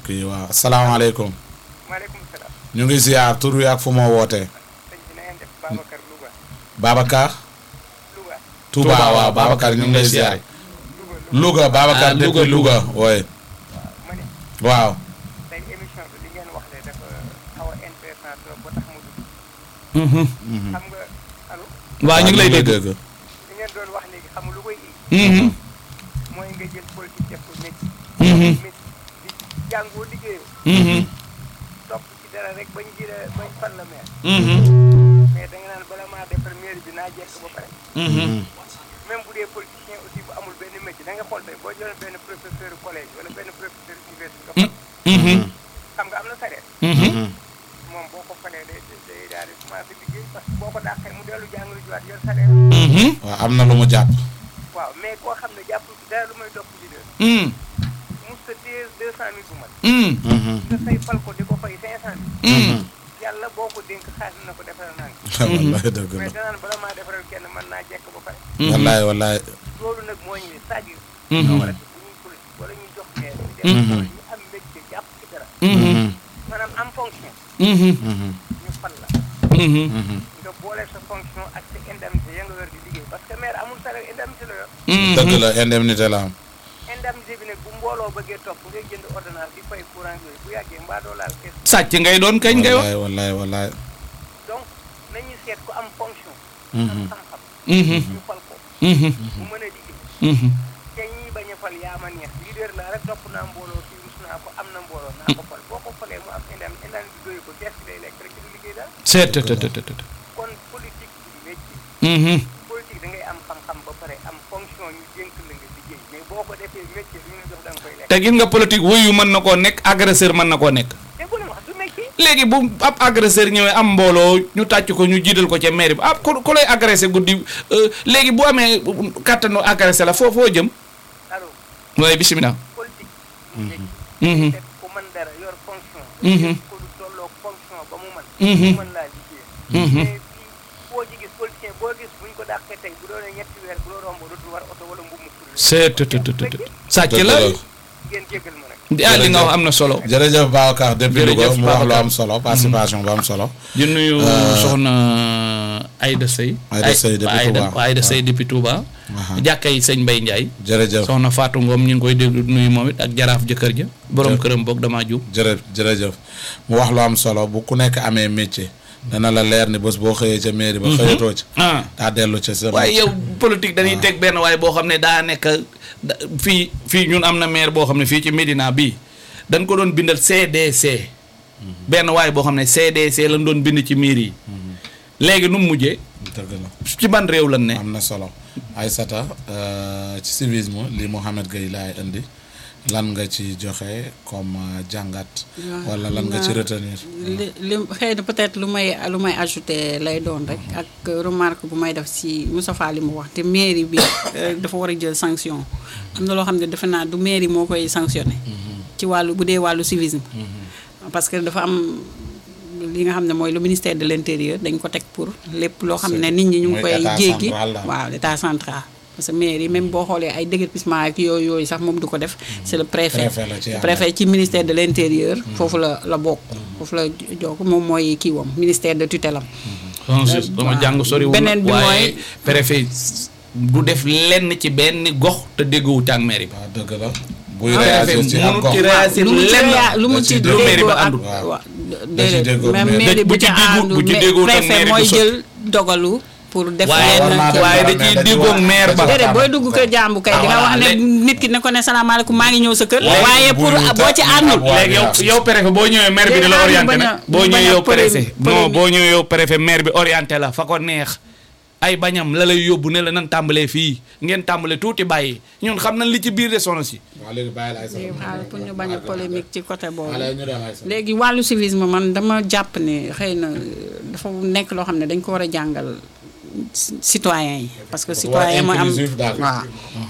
kii waaw asalaamaaleykum maaleykum salaam. ñu ngi ziar tur wi ak fu moo wootee sëñ bi na ngeen def Babacar Louga. Babacar Louga. Touba waaw Babacar ñu ngi lay ziar Louga Babacar Ah, depuis Louga oui ma ne waaw tey émission bi li ngeen wax de dafa xaw a intéressant trop ba tax mu dugg. Mhm. xam nga allo waaw ñu ngi lay dégg. li ngeen doon wax léegi xam nga lu koy indi. Mhm. mooy nga jël politique def ko métier. Mhm. métier di jàngoo liggéeyoo. Mhm. topp ci dara rek bañ ji la bañ fan la meer. Mhm. mais da nga naan bala maa defar mairie bi naa jekk ba pare. Mhm. même bu dee politicien aussi bu amul benn métier da nga xool tey boo jëloon benn professeur collège wala benn professeur université nga fal. Mhm. xam nga am na salaire. Mhm. moom boo ko falee day day daal di commencé liggéey parce que boo ko dàqee mu dellu jàng lu jiwaat yor salaire. Mhm. waaw am na lu mu jàpp waaw mais koo xam ne jàppul ci dara lu may dopp leader Mhm. mu sa téye deux cent mille bu mat Mhm. nga say fal ko di ko fay cinq cent mille Mhm. yàlla boo ko dénk xaalis na ko defaral naa wallaay dëgg la mais danaan bala maa defaral kenn mën naa jekk ba pare wallaay wallaay loolu nag moo ñu c'est-à-dire Mhm. ñoo war a bu ñuy politique wala ñuy jox maire ñu dem Mhm. ñu am métier jàpp ci dara Mhm. maanaam am fonction Mhm. ñu fal la Mhm. nga boole sa fonction ak sa indemnité ya nga war di liggéey parce que maire amul salaire indemnité la yor dëgg la indemnité la am indemnité bi nag bu mbooloo bëggee topp ngay jënd ordonnance di fay courant yooyu bu yàggee mbaa doo laal kees sàcc ngay doon kañ ngay wax. wallaay wallaay wallaay donc nañu seet ku am fonction Mhm. am xam-xam Mhm. ñu fal ko Mhm. bu mën a liggéey Mhm. te ñi bañ a fal yaa ma neex leader laa rek topp naa mbooloo fii rus naa ko am na mbooloo naa ko fal boo ko falee mu am indem indem bi doyu ko kees bi day lekk rek du liggéey daal seet te te te te te. kon politique bi métier Mhm. politique da ngay am xam-xam ba pare am fonction ñu dénk la nga liggéey mais boo ko defee métier lu ñu jox da nga koy lekk te gis nga politique wuyu mën na koo nekk agresseur mën na koo nekk. te bu ne wax du métier léegi bu ab agresseur ñëwee am mbooloo ñu tàcc ko ñu jiital ko ca mairie bi ah ku ku lay agressé guddi euh, léegi bu amee kàttanu agressé la foo foo jëm. alors waaye bisimilah. politique du métier Mhm. te ku mën dara yor fonction Mhm. ko lu tolloo fonction ba mu mën Mhm. mu mën laa liggéey Mhm. mais fii boo ci gis politicien boo gis buñ ko dàqee tey bu doonee ñetti weer bu doo romb dootul war oto wala mbubb mu tudd seet te te te te te. sàcc dëgg la la ngeen jéggal ma nag ah li nga wax am na solo. jërëjëf Babacar depuis Louga Jërëjëf mu wax lu Babacar. am solo participation bu am solo di nuyu soxna Aïda Sey. Aïda Sey depuis Aïda Touba. Aïda Sey depuis Touba. Aha. jàkkay sëñ Mbaye Ndiaye. jërëjëf soxna Fatou Ngom ñu ngi koy déglu nuyu moom it ak jaraaf jëkkër ja. borom këram boog damaa jub. jërë jërëjëf mu wax lu am solo bu ku nekk amee métier dana la leer ni bés boo xëyee ca mairie ba xëyatoo ci ah daa dellu ca sa waaye yow politique dañuy teg benn waaye boo xam ne daa nekk da- fii fii ñun am na maire boo xam ne fii ci Médina bii dañ ko doon bindal CDC. benn waaye boo xam ne CDC lañ doon bind ci mairie yi. léegi nu mu mujjee dëgg la ci ban réew lan ne. am na solo Aïssata euh, ci civisme li Mouhamed Gueye laay indi lan nga ci joxe comme euh, jàngat wala lan nga ci waaw. retenir li li xëy na peut-être lu may lu may ajouté lay doon rek ak remarque bu may def si Moustapha li mu wax te mairie bi euh, dafa war a jël sanction am na loo xam ne defe naa du mairie moo koy sanctionné ci wàllu bu dee wàllu civisme parce que dafa am li nga xam ne mooy le ministère de l'intérieur dañ ko teg pour lépp loo xam ne nit ñi ñu ngi mooy koy état jéggi central la. waaw l'état central parce que mairie même boo xoolee ay déguerpissement ak yooyu yooyu sax moom du ko def c'est le préfet Préfet la ci Le àndal. préfet ci ministère de l'intérieur foofu la la bokk foofu la jokk moom mooy kii wam ministère de tutelle am non si dama jàng sori beneen bi waaye mooy- préfet du def lenn ci benn gox te déggoowut ak mairie ba. waaw dëgg la buy préfet réagir ci am mënut gox ci réagir lu mu ci lenn rea- lu mu da ci ci lu mairie déggoo ba ak àndul. waaw. waaw Da ci déedéet déggoo même mairie. mairie bu bu ci ci déggu- àndul bu ci mais dégguwut ak préfet mairie mooy du sotti. jël dogalu pour def waaye war naa yenn def waaye da dara, mais ciy dañuy diggoog wax- maire ba. dañuy déedéet booy waxtaan. dugg kër jàmbu kay di nga Ah, wax ne léegi- nit ki ne ko ne salaamaaleykum maa ngi ñëw sa kër Léegi waaye pour bu ñu boo ci ta- àndul waaw, léegi yow waaw. yow préfet boo ñëwee maire bi di la Léegi orienté bañ a- nag boo bañ a ñëwee yow polémique- préfet non polémique. boo ñëwee yow préfet maire bi orienté la fa ko neex ay bañam la lay yóbbu ne la nan tàmbalee fii ngeen tàmbale tuuti bàyyi ñun xam nañ li ci biir de sono si waaw léegi bàyyi la Aïssata léegi xaaral pour ñu bañ a polémique ci côté boobu Allez, ñu dem Aïssata. léegi wàllu civisme man dama jàpp ne xëy na dafa nekk loo xam ne dañ ko war a jàngal ci- citoyen yi parce que Dafa war a citoyen mooy am inclusif daal. waaw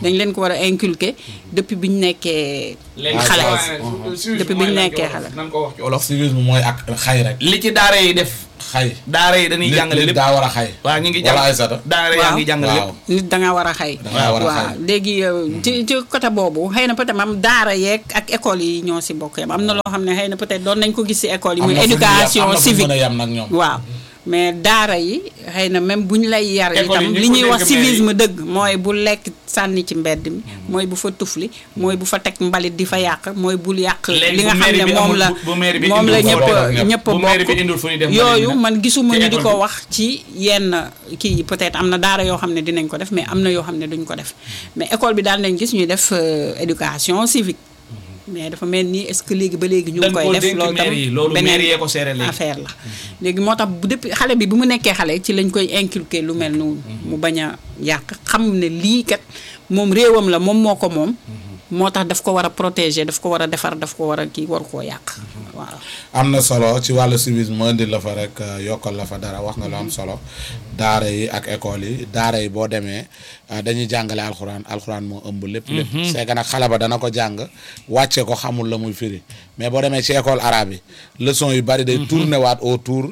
dañ leen ko war a inculquer depuis bi ñu nekkee xale depuis bi ñu nekkee xale nan ko wax ci olof civisme mooy ak xay rek li ci daara yi def xay daara yi dañuy nit jàngale nit lépp daa war a xay waaw ñu ngi jàng wala Aysata daara yaa ngi jàngale waaw lépp nit da nga war a xay Dangaa war a waaw xay. léegi euh, ci ci côté boobu xëy na peut-être am daara yeeg ak école yi ñoo si bokk yam am na loo xam ne xëy na peut-être doon nañ ko gis si école yi am muy na fu ñu yem- éducation am na fu ñu civique mën a yem nag ñoom waaw mais daara yi xëy na même bu ñu lay yar École yi itam ñu li ko ñuy wax dégg civisme dëgg mooy bu lekk sànni ci mbedd mi mooy bu fa tufli mooy bu fa teg mbalit di fa yàq mooy bul yàq Léegi li bu nga xam mairie ne bi moom amul- la bu- bu mairie bi moom la indul ñëpp foofu ñëpp. ñëpp bu mairie bi bokk indul fu ñuy def mbalit yooyu nag man gisuma ci ñu di école ko bi. wax ci yenn kii yi peut-être am na daara yoo xam ne dinañ ko def mais am na yoo xam ne duñ ko def mais école bi daal nañ gis ñuy def euh, éducation civique mais dafa mel ni est-ce que léegi ba léegi ñu ngi dañ koy koo def dénk loolu maire yi tam loolu beneen maire yee ko seere léegi affaire la léegi moo tax bu depuis xale bi bu mu nekkee xale ci lañ koy inculquer lu mel noonu mu bañ a yàq xam ne lii kat moom réewam la moom moo ko moom moo tax daf ko war a protéger daf ko war a defar daf ko war a kii waru koo yàq waaw am na solo ci wàllu civisme ma indi la fa rek euh, yokkal la fa dara wax nga lu am solo daara yi ak école yi daara yi boo demee euh, dañuy jàngale alxuraan alxuraan moo ëmb lépp lépp c'est que nag xale ba dana ko jàng wàcce ko xamul la muy firi mais boo demee ci école arabe yi leçon yu bari day tourné waat autour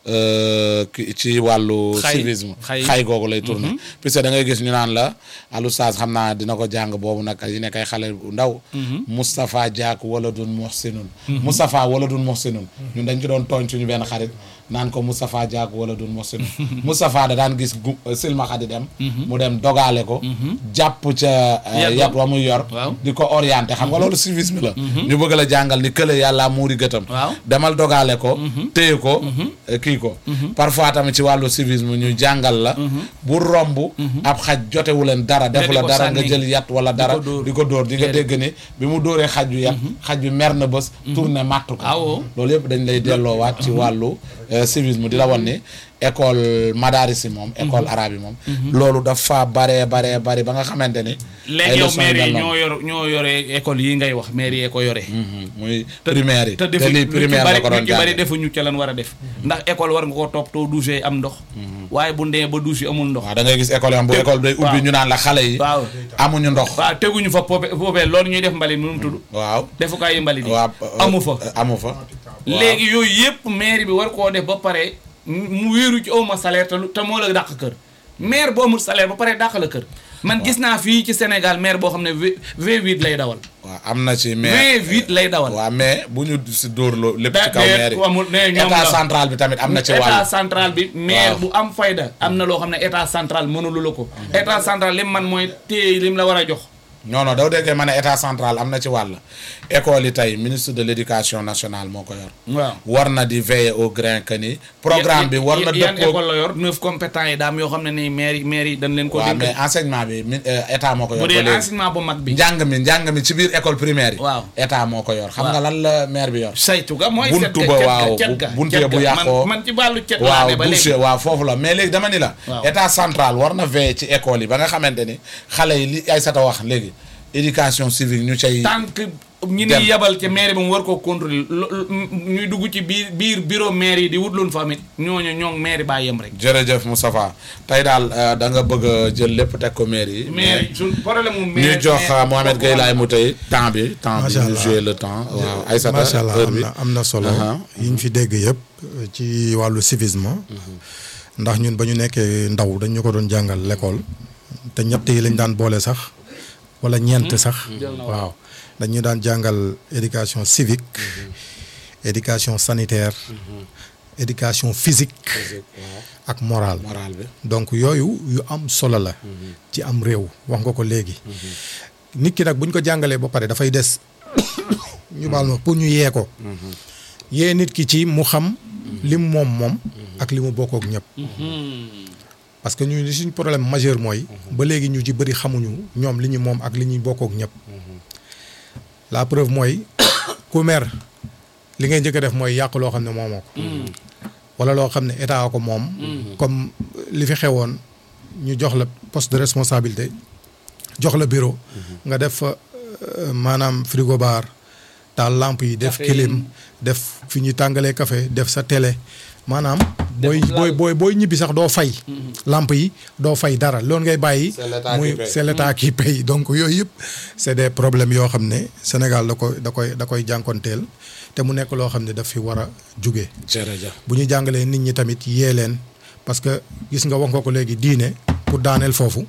euh, ki- ci wàllu Xay. civisme Xay. xay googu lay tourné puisque da ngay gis ñu naan la alustaas xam naa dina ko jàng boobu nag yi nekk ay xale bu ndaw Moustapha Diak wala dun muhsinun Moustapha wala dun muhsinun ñun dañ ci doon tooñ suñu benn xarit naan ko Moustapha Diak wala dun muhsinun Moustapha da daan gis gu silmaxa di dem mu dem dogaale ko jàpp ca euh, Yat yat wa muy yor Waaw. di ko orienté xam nga loolu civisme la ñu bëgg la jàngal ni kële yàlla muuri gëtam Waaw. demal dogaale ko téye ko eh, kii ko parfois tamit ci wàllu civisme ñu jàngal la bu romb ab xaj jotewu leen dara defu di la ko dara nga sànni. jël yat wala dara dóor. di ko dóor di nga Déedéet. dégg ni bi mu dóoree xaj bi yat xaj bi mer na bés tourné matt ko Ah, oh. loolu yëpp dañ lay delloowaat ci wàllu eh, civisme di la wan ni école madaris yi moom école arabe yi moom loolu dafa baree baree bari ba nga xamante ni léegi yow leçons maire yi mel ñoo noonu. yor ñoo yore école yi ngay wax maire yee ko yore Mhm, muy primaire yi te te defu lii ñu ci primaire bari la ko doon ñu ci bari jàng defuñu ca lan war a def ndax école war nga ko toppatoo douche yi am ndox waaye bu ndee ba douche yi amul ndox waaw da ngay gis école yam bu Te- école day ubbi waaw. ñu naan la xale yi waaw amuñu ndox waaw teguñu fa pope poubelle loolu ñuy def mbalit nu mu tudd waaw defukaay yi mbalit yi waaw amu fa amu fa léegi yooyu yëpp maire bi war koo def ba pare mu wéeru ci awma salaire te lu- te moo la dàq kër maire bu amul salaire ba pare dàq la kër man gis naa fii ci Sénégal maire boo xam ne V V8 lay dawal waaw am na ci mais V8 lay dawal waaw mais bu ñu si dóor loo lépp ci Da- kaw de- maire yi amul- ne ñoom état la. central bi tamit am na ci état wàll central bi maire Waaw. bu am fayda am na loo xam ne état central mënulu la ko état central lim man mooy téye lim la war a jox non non doo déggee ma ne état central am na ci wàll école yi tey ministre de l' éducation nationale moo ko yor waaw war na di veiller au grain que ni programme bi war na yan dëppoo école la yor neuf compétents yi daam yoo xam ne nii maire yi maire yi dañ leen ko waaw dénk mais enseignement bi mi- euh, état moo ko yor bu ba dee léegi enseignement bu mag bi njàng mi njàng mi ci biir école primaire yi Waaw. état moo ko yor xam Waaw. nga lan la maire bi yor saytu ga mooy Buntu set ba ga, waaw, cet ga, bu- buntu cet ya bu ga. yàqoo. man man ci wàllu cet laa waaw ne ba léegi boursier waaw foofu la mais léegi dama ni la Waaw. état central war na veiller ci école yi ba nga xamante ni xale yi li ay sata wax léegi éducation civique ñu cay tant que ñi Dem. ni yebal ca maire ba mu war koo contrôler lo- lo- ñuy dugg ci biir biir bureau maire yi di wut loon fa amit ñooñu ñoo maire baa yem rek jërëjëf Moustapha tey daal euh, da nga bëgg a jël lépp teg ko maire yi maire yi suñ problème mu maire ñu jox maire- euh, Mohamed Gueye laay mu tey temps bi temps bi Macha ñu Allah. jouer le temps waaw Aïssata macha allah heure am bi na am na solo Aha. yi ñu fi dégg yëpp euh, ci wàllu civisme ndax ñun ba ñu nekkee ndaw dañ ñu ko doon jàngal l'école te ñett yi lañ daan boole sax wala ñeent sax waaw dañu daan jàngal éducation civique éducation sanitaire éducation physique ak morale moral bi donc yooyu yu am solo la ci am réew wax nga ko léegi nit ki nag bu ñu ko jàngalee ba pare dafay des ñu baal ma pour ñu yee ko yee nit ki ci mu xam li mu moom moom ak li mu bokk ak ñëpp parce que ñu li suñ problème majeur mooy ba léegi ñu ci bëri xamuñu ñoom li ñu moom ak li ñuy bokk ak ñëpp la preuve mooy ku mer li ngay njëkk a def mooy yàq loo xam ne moomoo ko wala loo xam ne état ko moom comme li fi xewoon ñu jox la poste de responsabilité jox la bureau nga def fa euh, maanaam frigo bar taal lampe yi def Café clim def fi ñuy tàngalee café def sa télé maanaam booy booy booy booy ñibbi sax doo fay lamp yi doo fay dara loolu ngay bàyyi C'est l'État muy qui paye. c'est l'état qui paye donc yooyu yëpp c'est des problèmes yoo xam ne Sénégal da koy da koy da koy jànkonteel te mu nekk loo xam ne daf fi war a jóge jërëjëf bu ñu jàngalee nit ñi tamit yee leen parce que gis nga wax nga ko léegi diine pour daaneel foofu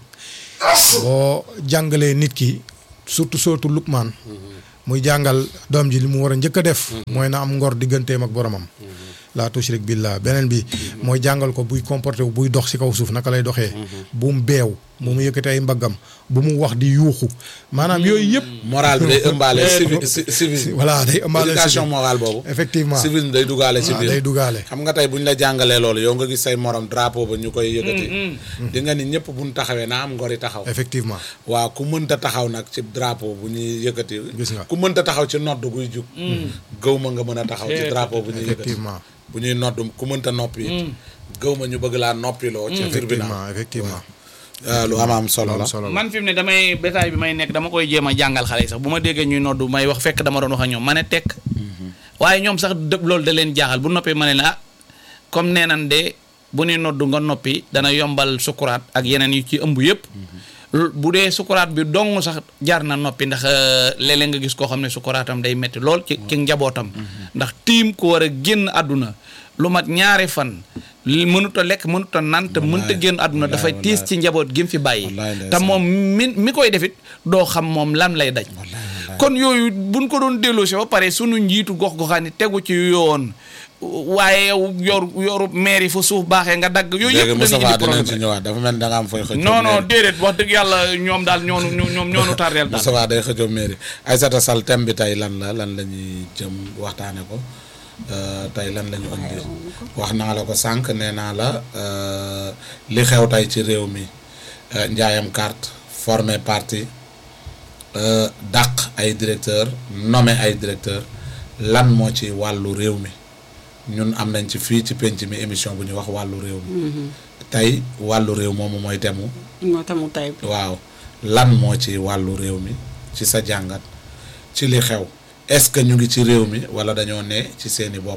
boo jàngalee nit ki surtout surtout Lukmaan muy jàngal doom ji li mu war a njëkk a def mooy na am ngor digganteem ak boromam laa tushrik billah beneen bi mooy jàngal ko buy comporté wu buy dox ci kaw suuf naka lay doxee bu mu beew bu mu yëkkati ay mbaggam bu mu wax di yuuxu maanaam yooyu yëpp moral bi day ëmbaale civi ci- civisme voilà day ëmbaale éducation civisme. morale boobu effectivement civisme day dugaale ci waaw biir day dugaale xam nga tey bu ñu la jàngalee loolu yow nga gis say morom drapeau ba ñu koy yëkkati di nga ni ñëpp buñ taxawee naa am ngori taxaw effectivement waaw ku mënta taxaw nag ci drapeau bu ñuy yëkkati Gis nga. ku mënta taxaw ci nodd guy jug gëw ma nga mën a taxaw ci drapeau bu ñuy yëkkati effectivement bu ñuy nodd ku mënta noppi it gëw ma ñu bëgg laa noppiloo ci tribunal effectivement effectivement waaw lu am am solo la am solo la man fi mu ne damay bétail bi may nekk dama koy jéem a jàngal xale yi sax bu ma déggee ñuy noddu may wax fekk dama doon wax ak ñoom ma ne tekk waaye ñoom sax dë loolu da leen jaaxal bu noppee ma ne la ah comme nee nan de bu ñuy noddu nga noppi dana yombal sukuraat ak yeneen yu ci ëmb yëpp L- bu dee sukuraat bi dong sax jaar na noppi ndax euh, léeg-léeg nga gis koo xam ne sukuraatam day metti lool ci ci njabootam ndax tiim ko war a génn àdduna lu mat ñaari fan li mënut a lekk mënut a naan te mënut a génn àdduna dafay wallaay, tiis ci njaboot gi mu fi bàyyi Wallaay, te ndeysaan. moom mi mi koy defit doo xam moom lan lay daj kon yooyu buñ ko doon delloo si ba pare sunu njiitu gox goxaan yi tegu ci yoon waaye yow yor yoru maire yi fa suuf baaxee nga dagg yooyu léegi yëpp dañuy Moustapha indi dinañ ci problème ñëwaat dafa mel ni da nga am fooy xëccoo non non mairie. déedéet wax dëgg yàlla ñoom daal ñoonu ñoom ñoonu tardeel daal Moustapha day xëccoo mairie Aïssata Sall thème bi tey lan la lan la ñuy jëm waxtaane ko euh, tey lan la ñu indi wax naa la ko sànq nee naa la euh, li xew tey ci réew mi euh, njaayam carte former parti euh, dàq ay directeur nommer ay directeur lan moo ci wàllu réew mi ñun am nañ ci fii ci penc mi émission bu ñuy wax wàllu réew mi tey wàllu réew moomu mooy temu moo tamu tay bi waaw lan moo ci wàllu réew mi ci sa jàngat ci li xew est-ce que ñu ngi ci réew mi wala dañoo ne ci seeni bopp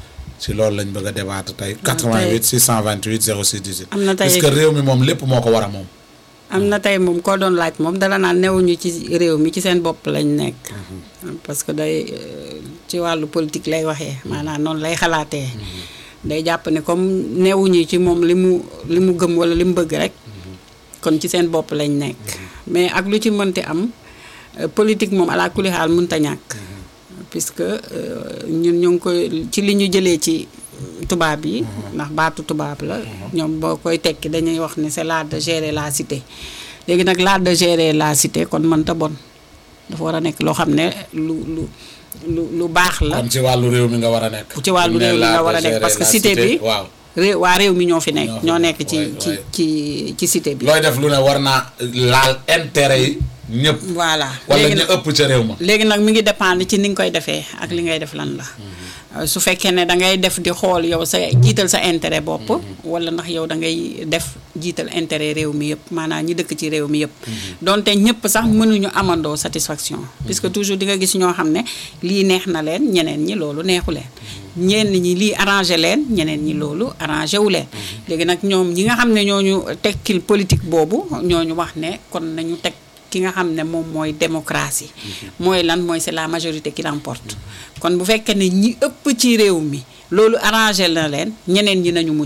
ci loolu lañ bëgg a débattre tey 88 628 06 18 Am na tey- est-ce que réew mi moom lépp moo ko war a moom am na tey moom koo doon laaj moom dala naan newuñu ci réew mi ci seen bopp lañ nekk parce que day euh, ci wàllu politique lay waxee maanaam noonu lay xalaatee day jàpp ne comme newuñu ci moom li mu li mu gëm wala li mu bëgg rek kon ci seen bopp lañ nekk mais ak lu ci mënti am euh, politique moom ala kulli xaal mënta ñàkk puisque euh, ñun ñu ngi koy ci li ñu jëlee ci tubaab yi ndax baatu tubaab la ñoom boo koy tekki dañuy wax ne c'est l'art de gérer la cité léegi nag l'art de gérer la cité kon mënta bon dafa war a nekk loo xam ne lu lu lu lu baax la kon ci wàllu réew mi nga war a nekk ci wàllu Ne réew mi l'art nga de war a nekk gérer parce que la cité bi waaw réew waa réew mi ñoo fi nekk Ñoo fi ñoo nekk, nekk ci waay, ci waay. ci ci cité bi looy def lu ne war naa laal intérêt yi ñëpp voilà wala léegi ñu nag- ëpp ca réew ma léegi nag mi ngi dépendre ci ni nga koy defee ak li ngay def lan la Euh, su fekkee ne da ngay def di xool yow sa jiital sa intérêt bopp wala ndax yow da ngay def jiital intérêt réew mi yëpp maanaam ñi dëkk ci réew mi yëpp donte ñëpp sax mënuñu amandoo satisfaction puisque toujours di nga gis ñoo xam ne lii neex na leen ñeneen ñi loolu neexu leen ñenn ñi lii arrangé leen ñeneen ñi loolu arrangé wu leen léegi nag ñoom ñi nga xam ne ñooñu tekkil politique boobu ñooñu wax ne kon nañu teg ki nga xam ne moom mooy démocratie mooy lan mooy c'est la majorité qui l'emporte kon bu fekkee ne ñi ëpp ci réew mi loolu arrangé na leen ñeneen ñi nañu muñ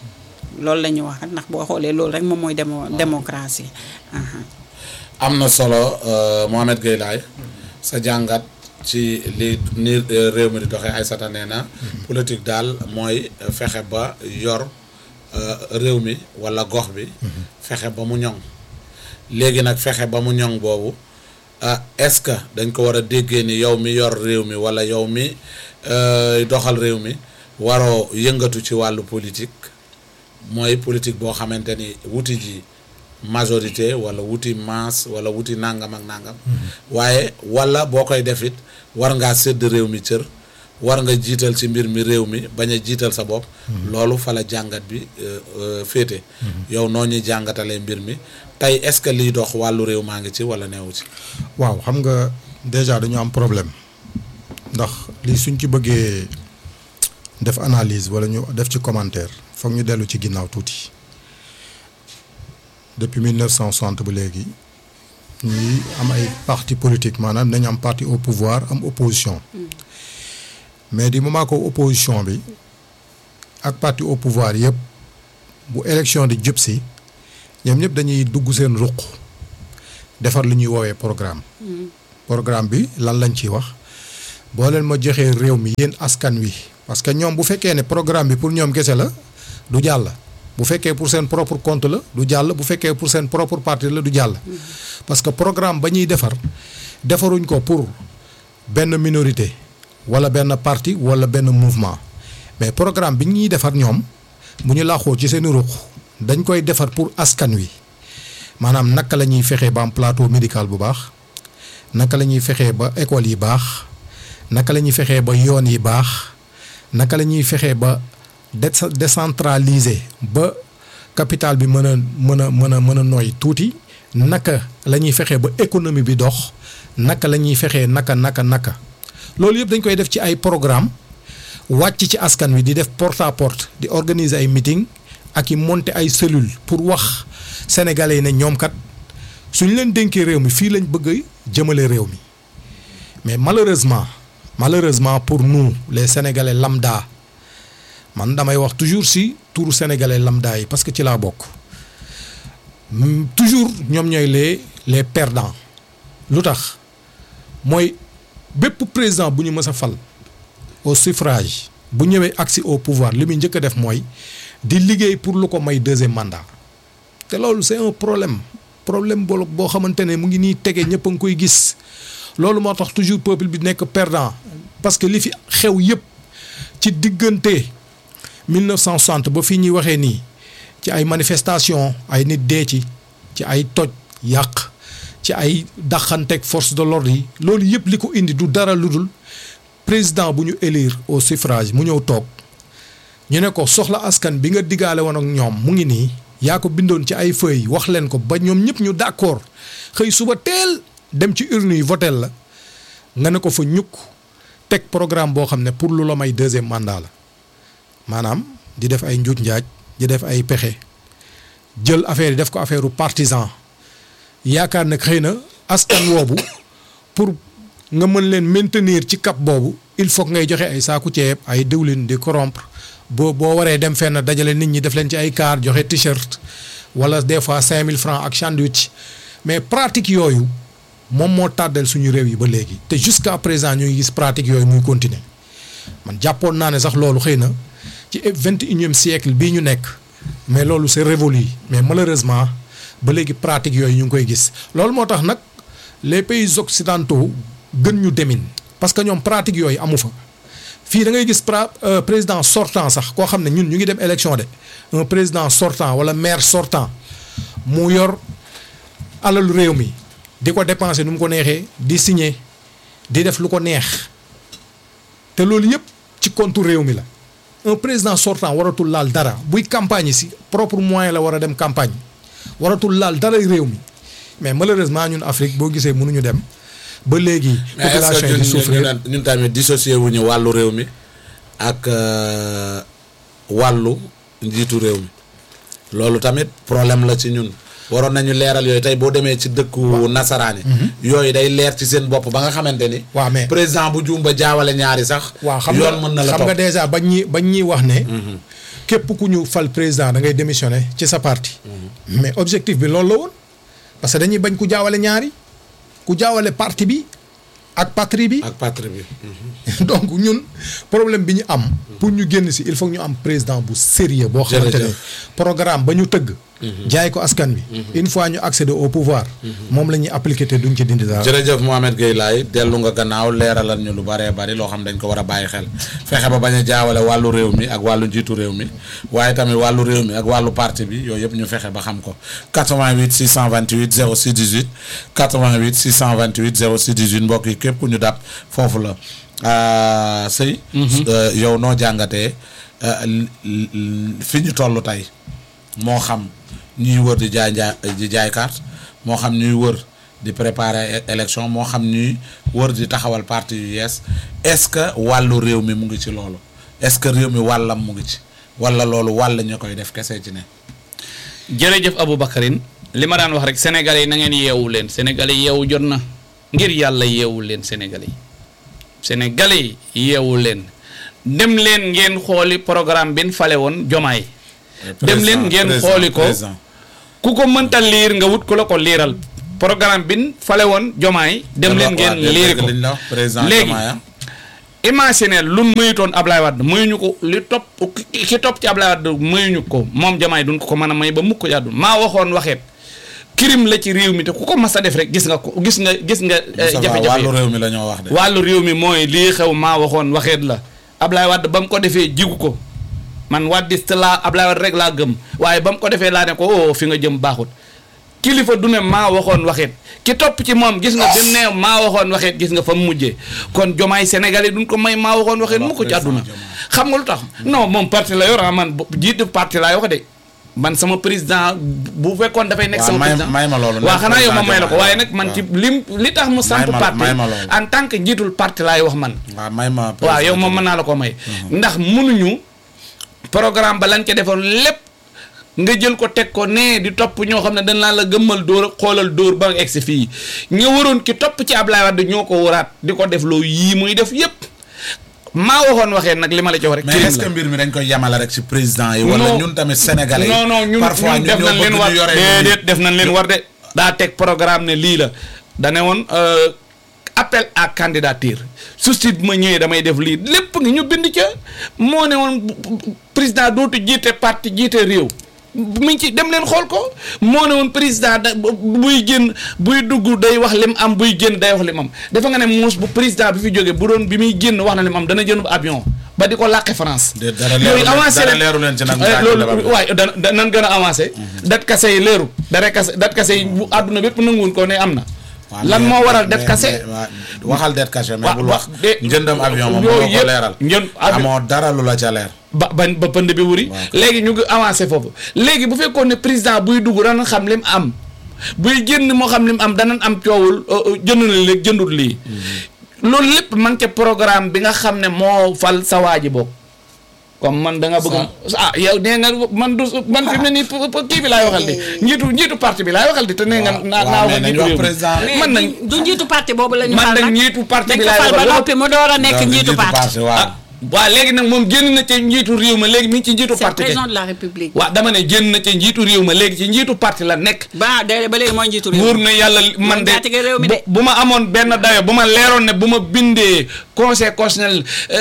loolu la ñuy wax rek ndax boo xoolee loolu rek moom mooy démo démocratie aha. am na solo euh, Mohamed Gueye Laye sa jàngat ci li ni euh, réew mi di doxee Aïssata nee na politique daal mooy euh, fexe ba yor euh, réew mi walla gox bi fexe ba mu ñoŋ léegi nag fexe ba mu ñoŋ boobu ah est-ce que dañ ko war a déggee ni yow mi yor réew mi walla yow mi euh, doxal réew mi waroo yëngatu ci wàllu politique mooy politique boo xamante ni wuti ji majorité wala wuti masse wala wuti nangam ak nangam waaye wala boo koy def it war ngaa sédd réew mi cër war nga jiital ci mbir mi réew mi bañ a jiital sa bopp loolu fa la jàngat bi euh, euh, féete yow noo ñuy jàngatalee mbir mi tey est-ce que liy dox wàllu réew maa ngi ci wala neewu ci waaw xam nga déjà dañu am problème ndax lii suñ ci bëggee def analyse wala ñu def ci commentaire foog ñu dellu ci ginnaaw tuuti depuis 1960 ba léegi ñuy am ay parti politique maanaam dañu am parti au pouvoir am opposition mais du moment que opposition bi ak parti au pouvoir yëpp bu élection di jub si ñoom ñëpp dañuy dugg seen ruq defar lu ñuy woowee programme programme bi lan lañ ciy wax boo leen ma joxee réew mi yéen askan wi parce que ñoom bu fekkee ne programme bi pour ñoom kese la du jàll bu fekkee pour seen propre compte la du jàll bu fekkee pour seen propre parti la du jàll parce que programme ba ñuy defar defaruñ ko pour benn minorité wala benn parti wala benn mouvement mais programme bi ñuy defar ñoom bu ñu laaxoo ci seen ruq dañ koy defar pour askan wi maanaam naka la ñuy fexee ba am plateau médical bu baax naka la ñuy fexee ba école yi baax naka la ñuy fexee ba yoon yi baax naka la ñuy fexee ba dé- décentraliser ba capital bi mën a mën a mën a mën a nooy tuuti naka la ñuy fexee ba économie bi dox naka la ñuy fexee naka naka naka loolu yëpp dañ koy def ci ay programme wàcc ci askan wi di def porte à porte di organiser ay meeting ak i monter ay cellules pour wax sénégalais yi ne ñoom kat suñ leen dénkee réew mi fii lañ bëgg jëmale réew mi mais malheureusement malheureusement pour nous les sénégalais lambda man damay wax toujours si turu sénégalais lambda yi parce que ci laa bokk Mm, toujours ñoom ñooy les les perdants lu tax mooy bépp président bu ñu mës a fal au suffrage bu ñëwee agsi au pouvoir li muy njëkk a def mooy di liggéey pour lu ko may deuxième mandat te loolu c'est un problème problème boo boo xamante ne mu ngi nii tege ñëpp a ngi koy gis loolu moo tax toujours peuple bi nekk perdant parce que li fi xew yëpp ci diggante 1960 ba fii ñuy waxee nii ci ay manifestation ay nit dee ci ci ay toj yàq ci ay daxanteeg force de l'ordre yi loolu yëpp li ko indi du dara lu dul président bu ñu élire au suffrage mu ñëw toog ñu ne ko soxla askan bi nga diggaale woon ak ñoom mu ngi nii yaa ko bindoon ci ay feuilles wax leen ko ba ñoom ñëpp ñu d'accord xëy suba teel dem ci urne yi votel la nga ne ko fa ñukk teg programme boo xam ne pour lu la may deuxième mandat la maanaam di def ay njuuj njaaj di def ay pexe jël affaire yi def ko affaire u partisan yaakaar nag xëy na askan woobu pour nga mën leen maintenir ci cap boobu il faut que ngay joxe ay saaku ceeb ay diwlin di corrompre boo boo waree dem fenn dajale nit ñi def leen ci ay car joxe t-shirt wala des fois 5000 francs ak sandwich mais pratique yooyu moom moo tàddal suñu réew yi ba léegi te jusqu'à présent ñu ngi gis pratique yooyu muy continuer man jàppoon naa ne sax loolu xëy na ci vingt et unième siècle bii ñu nekk mais loolu c'est révolu mais malheureusement ba léegi pratique yooyu ñu ngi koy gis loolu moo tax nag les pays occidentaux gën ñu demin parce que ñoom pratique yooyu amu fa fii da ngay gis pra président sortant sax koo xam ne ñun ñu ngi dem élection de un président sortant wala maire sortant mu yor alalu réew mi di ko dépenser nu mu ko neexee di signer di def lu ko neex te loolu yëpp ci compte réew mi la un président sortant waratul laal dara buy campagne si propre moyen la war a dem campagne waratul laal dara réew mi mais malheureusement ñun Afrique boo gisee mënuñu dem ba léegi. mais est-ce population que yi di ñun souffrir ñun ñun tamit dissocié wuñu wàllu réew mi ak euh, wàllu njiitu réew mi loolu tamit problème la ci ñun waroon nañu leeral yooyu tey boo demee ci dëkku nasaraani yooyu day leer ci seen bopp ba nga xamante ni waaw mais président bu juum ba jaawale ñaari sax waaw xam nga yoon mën na la xam nga topp déjà bañ ñi bañ ñuy wax ne. képp ku ñu fal président da ngay démissionner ci sa parti. mais objectif bi loolu la woon parce que dañuy bañ ku jaawale ñaari ku jaawale parti bi ak patrie bi. ak patrie bi donc ñun problème bi ñu am. pour ñu génn si il faut que ñu am président bu sérieux boo xamante ne Jërëjëf. programme ba ñu tëgg. jaay ko askan wi. une fois ñu accéder au pouvoir. moom la ñuy appliquer te duñ ci dindi dara. jërëjëf Mohamed Gueye Laye dellu nga gannaaw leeralal ñu lu bëree bëri loo xam dañ ko war a bàyyi xel fexe ba bañ a jaawale wàllu réew mi ak wàllu njiitu réew mi waaye tamit wàllu réew mi ak wàllu parti bi yooyu yëpp ñu fexe ba xam ko 88 628 06 18 88 628 06 18 mbokk yi képp ku ñu dab foofu la ah, sëy euh, yow noo jàngatee euh, l- l- fi ñu toll tey moo xam ñuy wër di jaay njaay di jaay carte moo xam ñuy wër di préparer é- élection moo xam ñuy wër di taxawal parti yu yees est-ce que wàllu réew mi mu ngi ci loolu est-ce que réew mi wàllam mu ngi ci wala loolu wàll ñu koy def kese ci ne. jërëjëf Aboubacarine li ma daan wax rek sénégalais yi na ngeen yeewu leen sénégalais yi yeewu jot na ngir yàlla yeewu leen sénégalais yi sénégalais yi yeewu leen dem leen ngeen xooli programme bi ñu fale woon jomaay dem leen ngeen Président, xooli ko président. ku ko mënta liir nga wut ku la ko liiral programme bi ñu fale woon jomaay dem leen ngeen Waaw, liiri dégg ko liñ la wax, président léegi Diomaye, ah. imaginer lu mayutoon Ablaye Wade mayuñu ko li topp ki ki topp ci Ablaye Wade mayuñu ko moom jamaay duñ ko ko mën a may ba mukk yàddu maa waxoon waxeet crime la ci réew mi te ku ko mas a def rek gis nga ko gis nga gis nga eh, Moustapha, jafe-jafe wàllu yi. réew mi la ñoo wax de. wàllu réew mi mooy lii xew maa waxoon waxeet la Ablaye Wade ba mu ko defee jigu ko man waddiste laa Ablaye Wade rek laa gëm waaye ba mu ko defee laa ne ko oh fi nga jëm baaxut kilifa du ne maa waxoon waxeet ki topp ci moom gis nga bi mu ne maa waxoon waxeet gis nga fa mu mujjee kon jomaay sénégalais duñ ko may maa waxoon waxeet mu ko ci àdduna xam nga lu tax non moom parti la yor ah man bo- jiitu parti laay wax de man sama président bu fekkoon dafay nekk Waaw, sama may- président may ma loolu, waaw nekk xanaa yow ma président may la ko Diomaye. waaye nag man ci lim li tax mu samp May ma- parti may ma loolu. en tant que njiitul parti laay wax man waaw may ma. waaw yow moom mën naa la ko may ndax mënuñu programme ba lañ ca defoon lépp nga jël ko teg ko nee di topp ñoo xam ne dañ laa la gëmmal dóor xoolal dóor ba nga egsi fii nga waroon ki topp ci Ablaye Wade ñoo ko waraat di ko def loo yii muy def yépp maa waxoon waxee nag li ma la ci wax rek mais crime est-ce que la. mbir mi dañ koy yemale rek ci président yi. wala Non. ñun tamit sénégalais yi. non non ñun parfois ñun ñun def ñoo nañ leen bëgg war ñu yore. déedéet def nañ leen war de daa teg programme ne lii la dane woon euh, appel à candidature susti bi ma ñëwee damay def lii lépp ngi ñu bind ca moo ne woon bu- bu- président dootu jiite parti jiite réew mu ngi ci dem leen xool ko moo ne woon président da bu- buy génn buy dugg day wax lim am buy génn day wax lim am dafa nga ne muus bu président bi fi jógee bu doon bi muy génn wax na lim am dana jënd avion ba di ko làqe France De- dara leeru leen- dara leeru leen ci nag Eh, mu loolu tàgg débat bi. waaye da da nan gën a avancé dat kase yi leeru dara kase dat kase yi bu àdduna bépp nanguwun ko ne am na waaw, lan mais- moo waral det mais- kase mais- waaw, waxal det kase mais Wa- bul wa- wax de- njëndam avion moom yooyu moo ko yëpp leeral. njënd avion- amoo dara lu la ca leer. ba ba ba pënd bi wuri léegi ñu ngi avancé foofu léegi bu fekkoon ne président buy dugg dana xam lim am buy génn moo xam lim am danañ am coowul euh, euh, jënd na léegi jëndut lii loolu lépp man ca programme bi nga xam ne moo fal sa waa ji bokk comme man da nga bëgg ah yow nee nga man du man fi mu ne nii p- p- kii bi laay waxal di njiitu njiitu parti bi laay waxal di te nee nga naa naa waaw, waxal mais nañ njiitu wax réew mi. président. mais man nañ du njiitu parti boobu la ñu man fal nag nag njiitu parti dañ bi ko laay fal ba waxal noppi mu door a nekk donc njiitu parti waaw. ah waaw léegi nag moom génn na ca njiitu réew ma léegi mi ngi ci njiitu c'est parti bi président de la république waaw dama ne génn na ca njiitu réew ma léegi ci njiitu parti la nekk ba de ba léegi mooy njiitu réew wóor na yàlla man de njaatige réew mi de. bu bu ma amoon benn dayo bu ma leeroon ne bu ma bindee conseil constitutionnel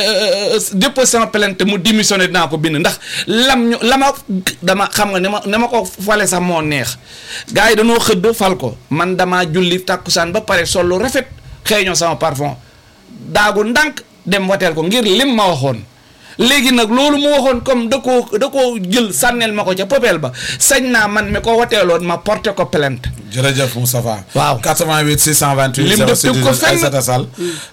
déposé sama plainte mu démissionné dinaa ko bind ndax lam ñu la ma dama xam nga ne ma ne ma ko fale sax moo neex gars yi dañoo xëdd fal ko man damaa julli tàkkusaan ba pare sol lu rafet xëeñoo sama parfum daagu ndànk dem wateel ko ngir lim ma waxoon léegi nag loolu mu waxoon comme da koo da koo jël sànneel ma ko ca popeel ba sañ naa man mi ko wateeloon ma porté ko plainte jërëjëf Moustapha. Waaw. 88 628. Lim def 06 tëgg ko fenn. Aïssata Sall.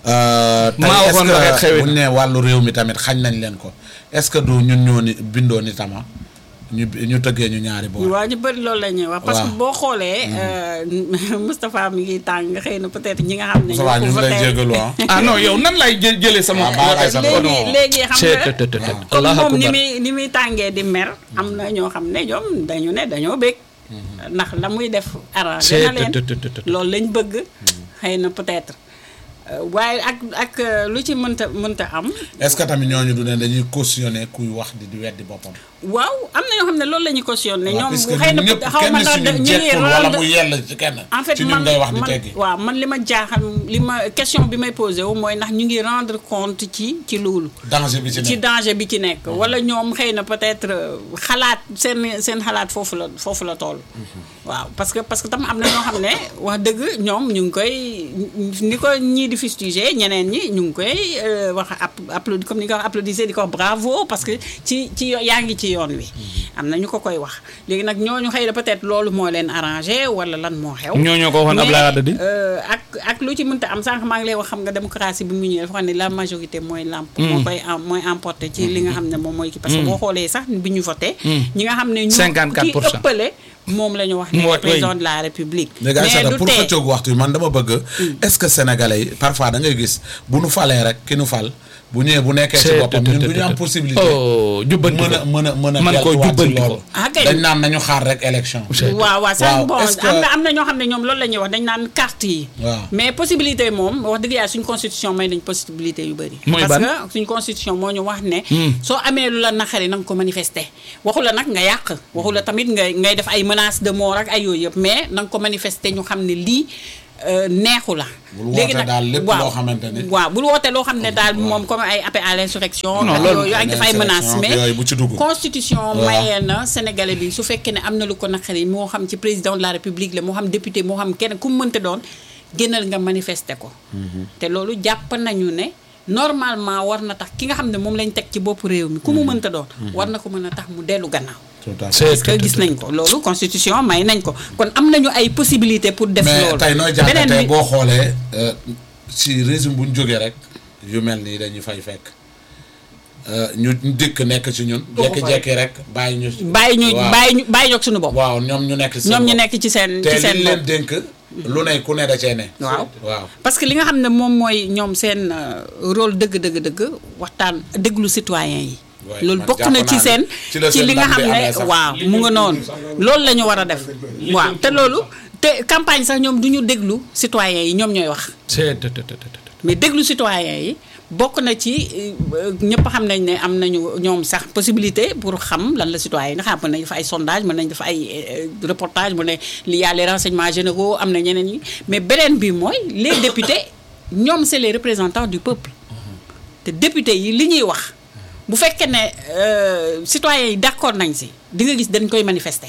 tey Maa waxoon est-ce waxee que xewit bu ñu nee wàllu réew mi tamit xañ nañ leen ko est-ce que du ñun ñoo ni bindoo ni tama ñu ñu tëggee ñu ñaari boor. waaw ñu bëri loolu la ñuy wax parce que waaw. boo xoolee euh, Moustapha mi ngi tàng xëy na peut-être ñi nga xam ne Moustapha ñu ñoo ko ngi lay voté. jégalu ah. ah non yow nan lay jë jëlee sama. Ah, baax na sax. Oh, léegi non. léegi xam C'est- nga te- te- te- comme Allahu moom ni akbar. muy ni muy tàngee di mer am na ñoo xam ne ñoom dañu ne dañoo bëgg ndax la muy def arrangé C'est- na leen te- te- te- te- te- loolu lañ bëgg xëy na peut-être Euh, waaye ak ak euh, lu ci mënta mënta am est-ce que tamit ñooñu du ne dañuy cautionner kuy wax di di weddi boppam. waaw am na ñoo xam ne loolu la ñu cautionné waaw ñoom puisque xëy na ñun ñëpp xaw ma kenn ndax si ñun ñu ngi jekkul wala rendre- mu yell ci kenn. en fait ci ñun man ngay wax di man teggi. waaw man li ma jaaxal li ma question bi may posé wu mooy ndax ñu ngi rendre compte ci ci loolu. danger bi ci ci nekk. danger bi ci nekk. wala ñoom xëy na peut-être euh, xalaat seen seen xalaat foofu la foofu la toll. waaw parce que parce que tam am na ñoo xam ne wax dëgg ñoom ñu ngi koy ni ko ñii di fustiger ñeneen ñi ñu ngi koy euh, wax app applaudi comme ni nga ko wax applaudisser di ko wax bravo parce que ci ci yo- yaa ngi ci yoon wi. am na ñu ko koy wax léegi nag ñooñu xëy na peut-être loolu moo leen arrangé wala lan moo xew. ñooñu ko waxoon Mais, Abdoulaye Wade di. euh, ak ak lu ci mënta am sànq maa ngi lay wax xam nga démocratie bi mu ñëwee dafa xam ne la majorité mooy lamp moo koy am mooy emporté ci li nga xam ne moom mooy ki parce que boo xoolee sax bi ñu voté ñi nga xam ne ñu 54 pour ki cent. ëppale moom la ñu wax Mooy- ne président de la république léegi Aïssata du pour tee xëccoog waxtu yi man dama bëgg est-ce que sénégalais yi parfois da ngay gis bu nu falee rek ki nu fal bu ñëwee bu nekkee ci C'est- boppam ñun du ñu am c'est- possibilité oh jubbanti mën a ko mën a mën a Man koo delluwaat ci jubbanti ko. loolu Ah, kay. dañ naan nañu xaar rek élection C'est- waaw waaw ça Waaw, bon est-ce que- am na am na ñoo xam ne ñoom loolu la ñuy wax dañ naan carte yi. Waaw. mais possibilité moom wax dëgg yàlla suñ constitution may nañ possibilité yu bëri. Mooy parce ban? que suñ constitution moo ñu wax ne. Hmm. soo amee lu la naqari na nga ko manifester. waxu la nag nga yàq waxu la tamit ngay ngay def ay menaces de mort ak ay yooyu yëpp mais na nga ko manifester ñu xam ne lii euh, neexu la. Bul woote daal lépp loo xamante ne- waaw bul woote loo xam ne daal moom comme ay appel à l'insurrection. Non, ak loolu- yooyu ak def ay menaces Insurrection, mais yooyu bu ci dugg. constitution Waaw. mayee na sénégalais bi su fekkee ne am na lu ko naqari moo xam ci président de la république la moo xam député moo xam kenn ku mu mënta doon génnal nga manifester ko te loolu jàpp nañu ne normalement war na tax ki nga xam ne moom lañ teg ci bopp réew mi ku mu mënta doon war na ko mën a tax mu dellu gannaaw tout à fait C'est- parce que gis nañ ko loolu constitution may nañ ko kon am nañu ay possibilité pour def mais loolu tey nooy beneen jàngatee bi boo xoolee euh, si régime bu ñu jógee rek yu mel nii dañuy fay fekk Euh, ñu ñu dikk nekk ci ñun jekki-jekki rek bàyyi ñu bàyyi ñu waaw. bàyyi ñu bàyyi ñoog suñu bopp waaw ñoom ñu nekk ci seen ñoom ñu bopp. nekk ci seen te ci seen liñ leen bopp dénk lu ne ku ne da cee ne waaw waaw parce que li nga xam ne moom mooy ñoom seen euh, rôle dëgg dëgg dëgg waxtaan déglu citoyen yi Ouais, loolu man bokk jàpp na naa ci ne seen ci la ci seen li nga ndam xam bi ne amee sax. waaw mu nga noonu loolu la ñu war a def waaw te loolu te campagne sax ñoom du ñu déglu citoyen yi ñoom ñooy wax c'est- te- te- te- te- te- mais déglu citoyen yi bokk na ci euh, ñëpp xam nañ ne am nañu ñoom sax possibilité pour xam lan la citoyen yi nga xam mën nañ def ay sondage mën nañ def ay euh, reportage mën ne li y a les renseignements généraux am na ñeneen ñi mais beneen bi mooy les députés ñoom c'est les représentants du peuple te député yi li ñuy wax bu fekkee ne euh, citoyens yi d'accord nañ si di nga gis dañ koy manifester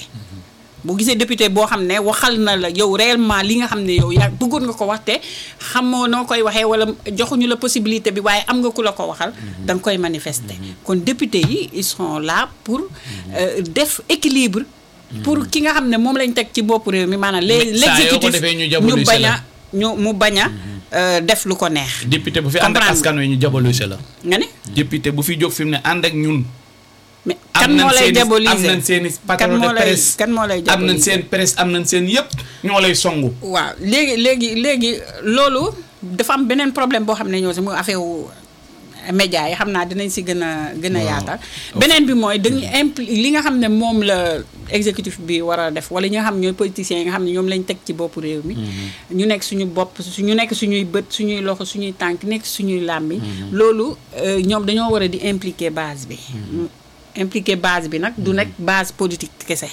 bu gisee député boo xam ne waxal na la yow réellement li nga xam ne yow yaa bëggoon nga ko wax te xamoo noo koy waxee wala joxuñu la possibilité bi waaye am nga ku la ko waxal da nga koy manifester kon député yi ils sont là pour euh, def équilibre pour ki nga xam ne moom lañ teg ci bopp réew mi maanaam les Mais saa yoo ko l'exécutif defee ñu ñu diaboliser bañ la. a ñu mu bañ a euh, def lu ko neex député bu fi ànd ak Comprendre. askan wi ñu jabaluse la nga ne député bu fi jóg fi mu ne ànd ak ñun mais am kan nañ moo lay seen i- diaboliser am nañ seen i kan patron moo de lay presse kan moo lay am nañ diaboliser seen presse am nañ seen yëpp ñoo lay songu waaw léegi léegi léegi loolu dafa am beneen problème boo xam ne ñoo si mu affaire wu média yi xam naa dinañ si gën a gën a yaatal beneen bi mooy dañu impli li nga xam ne moom la exécutif bi war a def wala ñi nga xam ñooy politiciens yi nga xam ne ñoom lañ teg ci bopp réew mi ñu nekk suñu bopp su ñu nekk suñuy bët suñuy loxo suñuy tànk nekk suñuy làmmi loolu euh, ñoom dañoo war a di impliquer base bi impliquer base bi nag du nekk base politique kese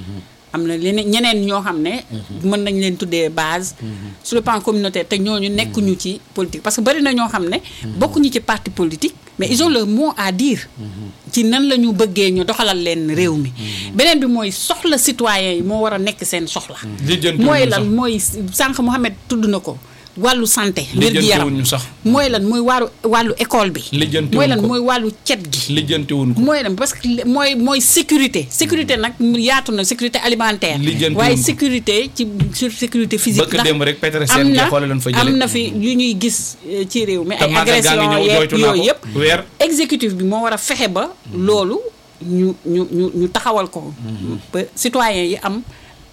am na leneen ñeneen ñoo xam ne mën nañ leen tuddee base sur le plan communautaire te ñooñu nekkuñu ci politique parce que bari na ñoo xam ne bokkuñu ci parti politique mais ils ont leur mot à dire ci nan la ñu bëggee ñu doxalal leen réew mi beneen bi mooy soxla citoyen yi moo war a nekk seen soxla lijjanti mooy wuñu lan sax mooy sànq Mohamed tudd na ko wàllu santé wér gi lijjanti yaram wuñu sax mooy lan mooy wàllu wàllu école bi Lijjanti mooy wuñ lan ko. mooy wàllu cet gi lijjanti wuñ ko mooy lan parce que li- mooy mooy sécurité sécurité nag mu yaatu na sécurité alimentaire Lijjanti waaye wuñ ko. sécurité ci sur sécurité physique Bëkk ndax démb rek Petersen am na jeexoole lañ fa jële. am na fi lu ñuy gis euh, ci réew mi te ay màggal gaa ngi agression ñëw yeeg jooytu naa yooyu yëpp ko weer exécutif bi moo war a fexe ba loolu ñu ñu ñu ñu taxawal ko ba citoyens yi am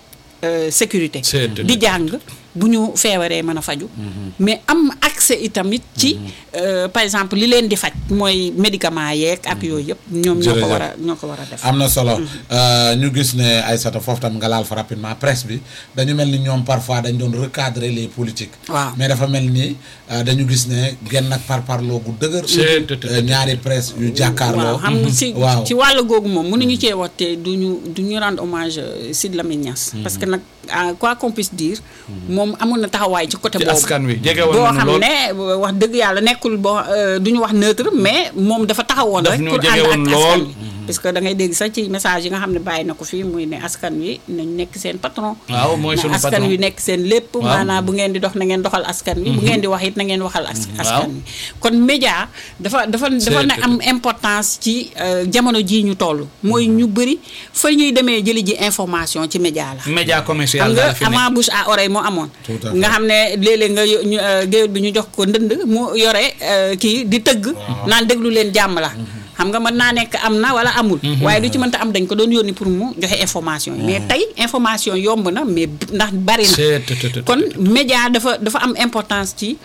euh, sécurité C'est- di jàng bu ñu feebaree mën a faju mais am accès itamit ci euh, par exemple li leen di faj mooy médicament yeeg ak yooyu yëpp ñoom ñoo ko Jërëjëf. war a ñoo ko war a def am na solo Euh, ñu gis ne Aïssata foofu tam nga laal fa rapidement presse bi dañu mel ni ñoom parfois dañ doon recadrer les politiques Waaw. mais dafa mel ni euh, dañu gis ne genn ak parparloo gu dëgër C'est- te- te- Euh, ñaari presse yu jàkkaarloo waaw xam nga ci waaw ci wàll googu moom mënuñu cee wax te du ñu du ñu rendre hommage euh, Sidy Lamine Niass parce que nag ah, quoi qu'on puisse dire moom amoon na taxawaay ci côté ci boobu askan wi jege woon boo nañu xam lool ne wax dëgg yàlla nekkul boo du ñu wax neutre mais moom dafa taxawoon Daf rek ñoo pour jege ànd woon ak askan lool. wi parce que da ngay dégg sax ci message yi nga xam ne bàyyi na ko fii muy ne askan wi nañ nekk seen patron waaw mooy na sunu askan patron wi nekk seen lépp Waaw. maanaam bu ngeen di dox na ngeen doxal askan wi bu ngeen di wax it na ngeen waxal as- askan wi kon média dafa dafa dafa na am importance ci euh, jamono jii ñu toll mooy ñu bëri fa ñuy demee jëli ji information ci média la média commercial xam nga daal fi ne. avant bouche à oreille moo amoon Tout à fait. nga xam ne léeg-léeg nga yo- ñu, euh, géwél bi ñu jox ko ndënd mu yore euh, kii di tëgg naan déglu leen jàmm la xam nga mën naa nekk am na wala amul waaye du ci mënta am dañ ko doon yónni pour mu joxe information yi mais tey information yomb na mais b- ndax bari na C'est- te- te- te- kon média dafa dafa am importance ci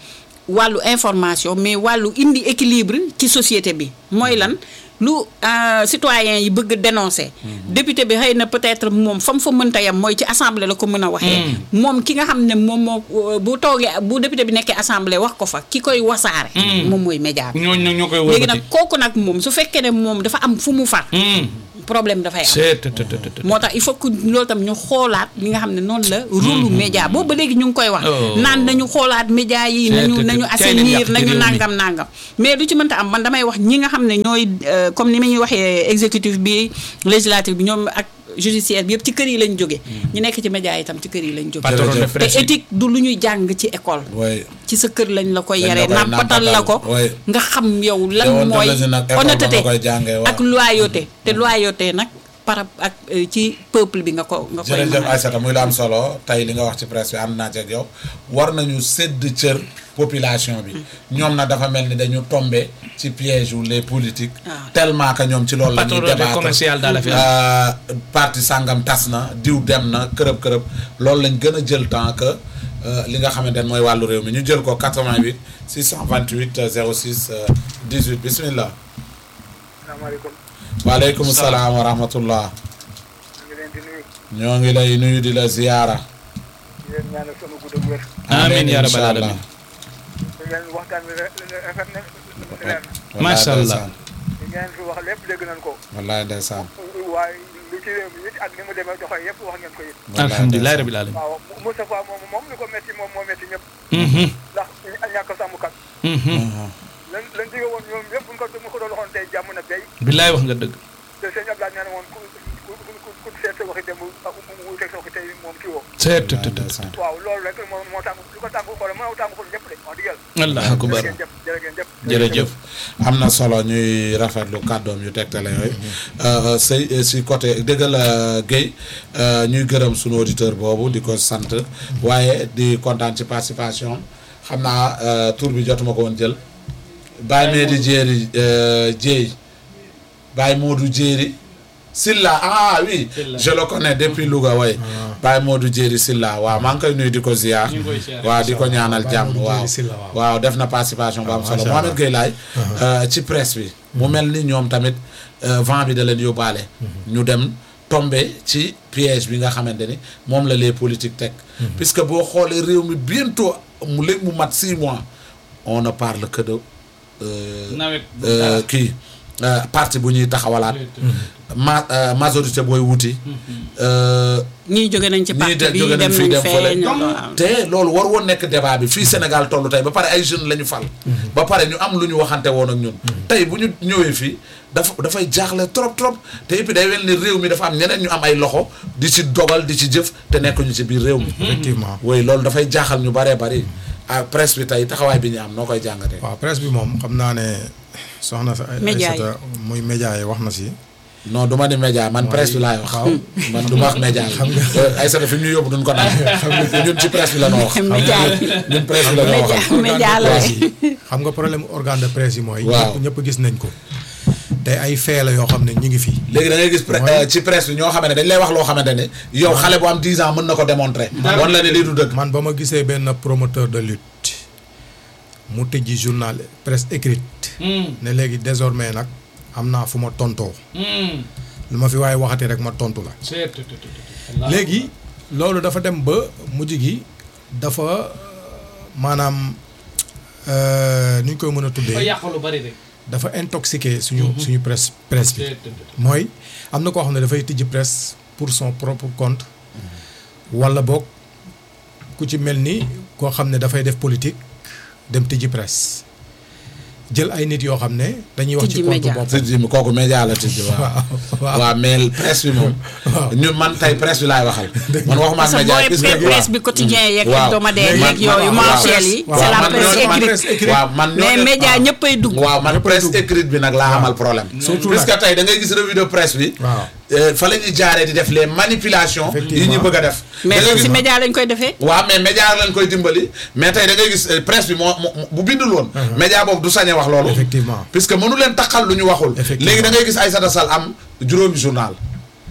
wàllu information mais wàllu indi équilibre ci société bi mooy lan lu euh, citoyen yi bëgg dénoncer député bi xëy na peut-être moom fa mu fa mënta yam mooy ci assemblée la ko mën a waxee moom ki nga xam ne moom moo euh, bu toogee bu député bi nekkee assemblée wax ko fa ki koy wasaare moom mooy média bi ñooñu nag ñoo koy léegi wëlbati. nag kooku nag moom su fekkee ne moom dafa am fu mu far problème dafay am c'est tout, tout, tout, tout, tout. moo tax il faut que loolu tam ñu xoolaat li nga xam ne noonu la rôle média boobu ba léegi ñu ngi koy wax Oh. naan nañu xoolaat média yi C'est nañu tout, nañu tout. Kay leen yàq assainir ci nañu réew mi. nangam nangam mais du ci mënta am man damay wax ñi nga xam ne ñooy euh, comme ni ma ñuy waxee exécutif bi législatif bi ñoom ak judiciaire bi yëpp ci kër yi lañ jóge ñu nekk ci média yi tam ci kër yi lañ jóge patron de Jërëjëf. te presse yi. éthique du lu ñuy jàng ci école way ci sa kër lañ la koy Dañ la yaree koy nàmpatal la ko nàmpatal, oui. nga xam yow lan Déontologie mooy nag école ba honnêteté nga koy jàngee, waaw. ak loyauté te loyauté nag par ak euh, ci peuple bi nga ko nga koy jërëjëf mën a Aïssata muy la am solo tey li nga wax ci presse bi ànd naa ci ak yow war nañu sédd cër population bi ñoom na dafa mel ni dañu tombé ci piège wu les politiques Ah. tellement que ñoom ci loolu la ñuy Patronat débattre commercial daal la fi am. Euh, parti sàngam tas na diw dem na kërëb kërëb loolu lañ gën a jël temps que euh, li nga xamante ne mooy wàllu réew mi ñu jël ko 88 628 euh, 06 euh, 18 bismillah asalaamaaleykum waaleykum salaam wa rahmatullah ñu ngi leen di nuyu ñoo ngi lay nuyu di la ziyaara di leen ñaanal sama gudd ak wér amiin yaa rabbal incha alamin. allah. di leen waxtaan bi re- re- rafet na leer na Wallaay Macha Allah. ndeysaan. li ngeen fi wax lépp dégg nañ ko wallaay ndeysaan. waaye lu ci réew mi it ak ni mu demee doxee yëpp wax ngeen ko it wallaay alhamdulilah ndeysaan. rabbil alamin. waaw Moustapha moom moom li ko metti moom moo metti ñëpp Mhm, ndax ñàkk sàmmkat mhm. lan lan dige woon ñoom yëpp buñ ko mu ko doon waxoon tey jàmm na béy billaay wax nga dëgg. te sëñ Abdoulaye nee na woon ku ku ku ku seet sa waxi démb ak mu wuuteeg sa waxi tey moom kii woo c'est tout, wallaay tout, tout. ndeysaan. waaw loolu rek moo moo tàng lu ko tàng xool moo tàng xool ñëpp de wax dëgg yàlla allah akbar jërë ngeen jëf jërë ngeen jëf jërëjëf. am na solo ñuy rafetlu kàddoom yu tegtale yooyu Euh, say si côté dëgg la Guèye euh, ñuy gërëm sunu auditeur boobu di ko sant waaye di kontaan ci participation xam naa euh, tur bi jotuma ko woon jël Baye Medi Jéeri Jéey Baye Modou Jéeri Silla ah oui Silla. je le connais depuis Louga way Baye Modou Jéeri Silla waaw maa ngi koy nuyu di ko ziar ñu ngi koy ziar. waaw di ko ñaanal Baye jàmm Modou waaw Jéeri Silla, waaw. waaw def na participation bu am Ah, solo macha Mohamed Allah. Gueye laay euh, ci presse bi mu mel ni ñoom tamit euh, vent bi da leen yóbbaale ñu dem tombé ci piège bi nga xamante ni moom la les politiques teg puisque boo xoolee réew mi bientôt mu léegi mu mat six mois on ne parle que de euh, nawet. euh, kii euh, parti bu ñuy taxawalaat ma euh, majorité booy wuti euh, ñii jóge nañ ci ñii parti de bi jóge nañ dem fii nañ dem fële fee ñoo waaw. te loolu war woon nekk débat bi fii Sénégal tollu tey ba pare ay jeunes la ñu fal ba pare ñu am lu ñu waxante woon ak ñun tey bu ñu ñëwee fii dafa dafay jaaxle trop trop te et puis day wel ni réew mi dafa am ñeneen ñu am ay loxo di ci dogal di ci jëf te nekkuñu ci biir réew mi effectivement woy loolu dafay jaaxal ñu baree bari ah presse bi tey taxawaay bi ñu am noo koy jàngatee waaw presse bi moom xam naa ne soxna sa Média yi. Aïssata muy média yi wax na si non du ma ni média man presse bi laay wax waaw. man du ma wax média yi ay sata fi mu ñu yóbbu duñ ko naan ñun ci presse bi la noo wax média yi ñun presse bi la noo média waxal média la presse yi xam nga problème organe de presse yi mooy Waaw. ñëpp ñëpp gis nañ ko te ay fee la yoo xam ne ñu ngi fi léegi da ngay gis pre- Mooy- euh, ci presse bi ñoo xamante ne dañ lay wax loo xamante ne yow xale bu am 10 ans mën na ko démontrer wan la ne lii du dëgg man ba ma gisee benn promoteur de lutte mu tëjji journal presse écrite Mm, ne léegi désormais nag am naa fu ma tontoo mm. lu ma fi waaye waxati rek ma tontu la c'est tout, tout, tout, tout. Allah. léegi loolu dafa dem ba mujj gi dafa euh, maanaam euh, nu ñu koy mën a Ba tuddee yàq lu bari rek. dafa intoxiqué suñu suñu presse presse bi C'est tout, tout, tout. mooy am na koo xam ne dafay tijji presse pour son propre compte wala boog ku ci mel ni koo xam ne dafay def politique dem tijji presse jël ay nit yoo xam ne dañuy wax ci Tijji compte média. bopp tijji mi kooku média la tijji waaw waaw waaw mais presse bi moom ñun man tey presse bi laay waxal man waxuma ak parce que média booy puisque presse bi quotidien yeeg waaw. hebdomadaire Man- yeeg yooyu man- waaw. mensuel yi waaw, c'est la man presse ñooñu- man écrite presse écrite. waaw man mais ñooñu- média ñëppay dugg waaw man presse écrite bi nag laa amal problème Surtout puisque nag. tey da ngay gis revue de presse bi waaw euh, fa la ñuy jaaree di def les manipulations yi Effectivement. ñu bëgg a def mais Da ngay loolu gis- si média lañ koy defee waaw mais média lañ koy dimbali mais tey da ngay gis euh, presse bi moo moo- bu bindul woon. média boobu du sañ a wax loolu. Effectivement. puisque mënu leen taxal lu ñu waxul. Effectivement. léegi da ngay gis Aïssata Sall am juróomi journal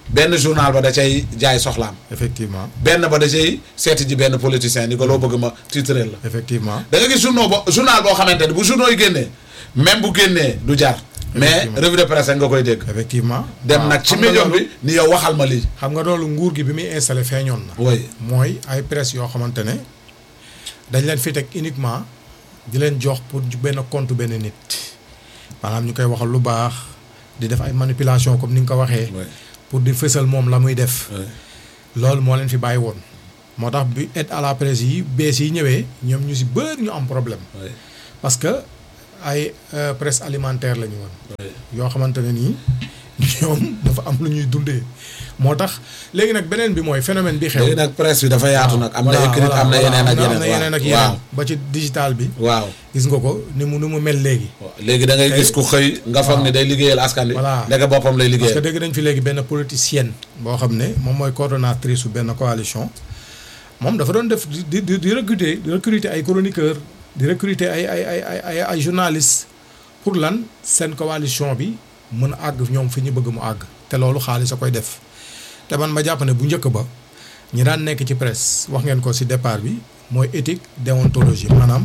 benn journal ba da cay jaay soxlaam effectivement benn ba da cay seeti ji benn politicien ni ko loo bëgg ma titré la effectivement da nga gis journal bo journal boo xamante ne bu journaux yi génnee même bu génnee du jar mais Effectivement. revue de presse nga koy dégg effectivement dem waaw, nag ci xam nga médium loolu- bi ni yow waxal ma lii xam nga loolu nguur gi bi muy installé feeñoon na oui mooy ay presse yoo xamante ne dañ leen fi teg uniquement di leen jox pour ju- benn compte benn nit maanaam ñu koy waxal lu baax di def ay manipulation comme ni nga ko waxee oui pour di fësal moom la muy def oui loolu moo leen fi bàyyi woon moo tax bi aide à la presse yi bees yi ñëwee ñoom ñu si bëri ñu am problème oui parce que ay euh, presse alimentaire la ñu woon oui yoo xamante ne nii ñoom dafa am lu ñuy dundee moo tax léegi nag beneen bi mooy phénomène bi xew léegi nag presse bi dafa yaatu nag am na voilà, écrit voilà, am na voilà, yeneen ak am na yeneen yeneen ak waaw yeneen ba ci digital bi waaw gis nga ko ni mu ni mu mel léegi waaw léegi da ngay gis ku xëy nga foog ni day liggéeyal askan wi Voilà. ndeke boppam lay parce que liggéeyal dégg nañ fi léegi benn politicienne boo xam ne moom mooy coordonnatrice su benn coalition moom dafa doon def di di di recruter di recruter ay chroniqueur di recruter ay ay ay ay ay ay journalistes pour lan seen coalition bi mën a àgg ñoom fi ñu bëgg mu àgg te loolu xaalis a koy def te man ma jàpp ne bu njëkk ba ñi daan nekk ci presse wax ngeen ko ci départ bi mooy éthique déontologie maanaam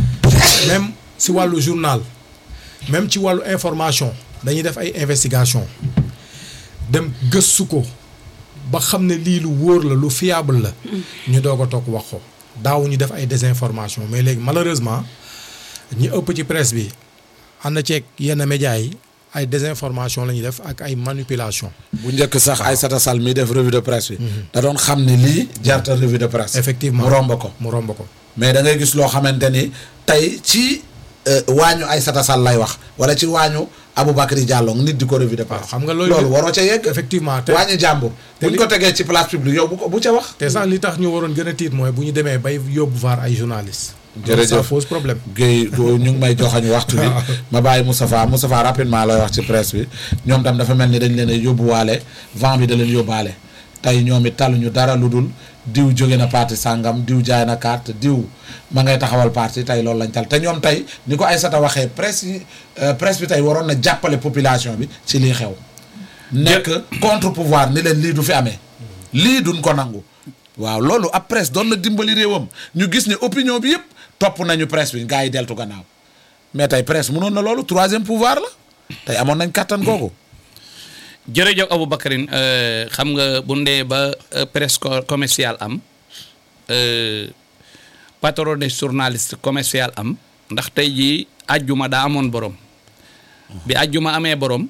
même ci wàllu journal même ci wàllu information dañuy def ay investigation dem gëstu ko ba xam ne lii lu wóor la lu fiable la ñu doog a toog wax ko daaw ñu def ay désinformation mais léegi malheureusement ñi ëpp ci presse bi ànd ceeg yenn médias yi ay désinformation la ñuy def ak ay manipulation bu njëkk sax Aïssata Sall mi def revue de presse bi da doon xam ni lii jarta revue de presse effectivement mu romb ko mu romb ko mais da ngay gis loo xamante ni tey ci euh, waañu Aïssata Sall lay wax wala ci waañu Aboubacry Diallo nit di ko revue de presse xam nga loolu loolu waroo ca yegg effectivement te waañu jàmbur te buñ li- ko tegee ci place publique yow bu ko bu ca wax te sax li tax ñu waroon gën a tiit mooy bu ñu demee bay yóbbu vaar ay journalistes Jërëjëf. ça pose problème Guèye du- ñu ngi may joxañ waxtu bi ma bàyyi Moustapha Moustapha rapidement lay wax ci presse bi ñoom tam dafa mel ni dañ leen a yóbbuwaale vent bi da leen yóbbaale tey ñoom it taluñu dara lu dul diw jóge na parti sàngam diw jaay na carte diw ma ngay taxawal parti tey loolu lañ tal te ñoom tey ni ko Aïssata waxee presse yi euh, presse bi tey waroon na jàppale population bi ci lii xew nekk contre pouvoir ni leen lii du fi amee lii duñ ko nangu waaw loolu ab presse doon na dimbali réewam ñu gis ne opinion bi yëpp topp nañu presse bi gars yi deltu gannaaw mais tey presse mënoon na loolu troisième pouvoir la tey amoon nañ kàttan googu jërëjëf Aboubacarine euh, xam nga bu ndee ba euh, presse co- commercial am euh, patron des journalistes commercial am ndax tey jii ajjuma daa amoon borom bi ajjuma amee borom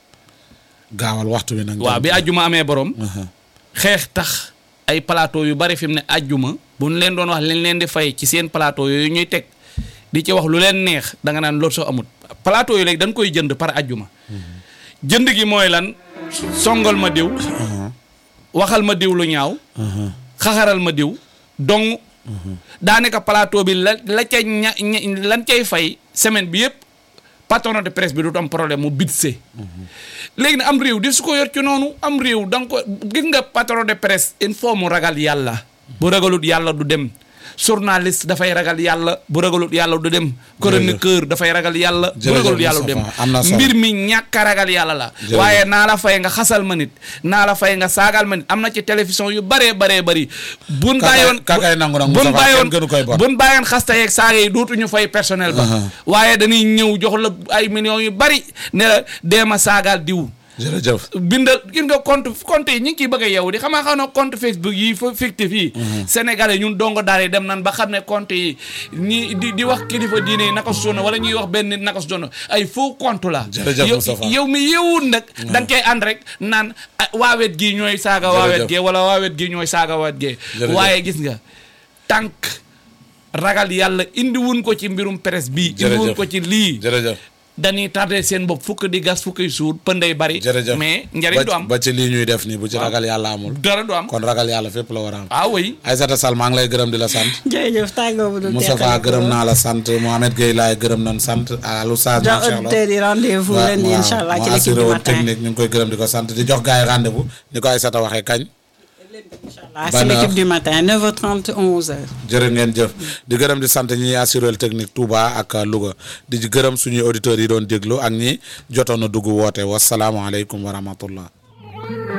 gaawal waxtu bi nag waaw bi ajjuma amee borom Aha. xeex tax ay plateau yu bari fi mu ne ajjuma bu ñu leen doon wax leen leen di fay ci seen plateau yooyu ñuy teg di ci wax lu leen neex da nga naan loolu soo amut plateau yi léegi dañ koy jënd par ajjuma jënd gi mooy lan songal ma diw waxal ma diw lu ñaaw xaxaral ma diw dong daanaka plateau bi la la ca ña ña- lan cay fay semaine bi yëpp patron de presse bi du am problème mu bitse léegi nag am réew di su ko yor ci noonu am réew da nga ko gis nga patron de presse il faut mu ragal yàlla bu ragalut yàlla du dem journaliste dafay ragal yàlla bu ragalut yàlla du dem chroniqueur dafay ragal yàlla bu Jërëjëf ragalut yàlla du dem Moustapha, am na solo. mbir mi ñàkk a ragal yàlla la Jërëjëf. waaye naa la fay nga xasal ma nit naa la fay nga saagal ma nit am na ci télévision yu baree baree bari buñ Ka kay- bàyyoon ka kay nangu nag buñ Moustapha, bàyyoon kenn gënu koy bon. buñ bàyyoon xasta yeeg saaga yi dootuñu fay personnel ba Aha. waaye dañuy ñëw jox la ay millions yu bari ne la deema saagaal diw jërëjëf bindal gis nga compte compte yi ñu ngi ciy bëgg a yow di xamaa xam ne compte Facebook yi fa fictif yi sénégalais ñun dongo daal yi dem nan ba xam ne compte yi ñi di di wax kilifa diine yi naka su doon wala ñuy wax benn nit naka su doon ay faux compte la Jërëjëf yow Moustapha. yow mi yeewul nag da nga koy ànd rek naan ah, waawet gii ñooy saaga Jërëjëf. waawet gee wala waawet gii ñooy saaga waawet gee Jërëjëf. waaye gis nga tànk ragal yàlla indi wun ko ci mbirum presse bii indi wun Jërëjëf. ko ci lii jërëjëf dañuy tardé seen bopp fukk di gas fukki suur pënday bari jërëjëf mais njariñ du ba am ba ci lii ñuy def nii bu ci ragal yàlla amul dara du am kon ragal yàlla fépp la war a am ah oui Aïssata Sall maa ngi lay gërëm di la sant jërëjëf tàggoo bu du Moustapha gërëm naa la sant Mohamed Gueye laay gërëm nañ sant Alou Sall jox macha allah auditeurs yi rendez-vous waaw lundi waaw, incha allah ci moo l'équipe assuré du woon matin technique ñu ngi koy gërëm di ko sant di jox gars yi rendez-vous ni ko Aïssata waxee kañ ah Ban c'est l'équipe heure? du matin 9h30 11h. jërë ngeen jëf di gërëm di sant ñi assuré technique Touba ak Louga di gërëm suñuy auditeurs yi doon déglu ak ñi jotoon a dugg woote wasalaamualeykum wa rahmatullah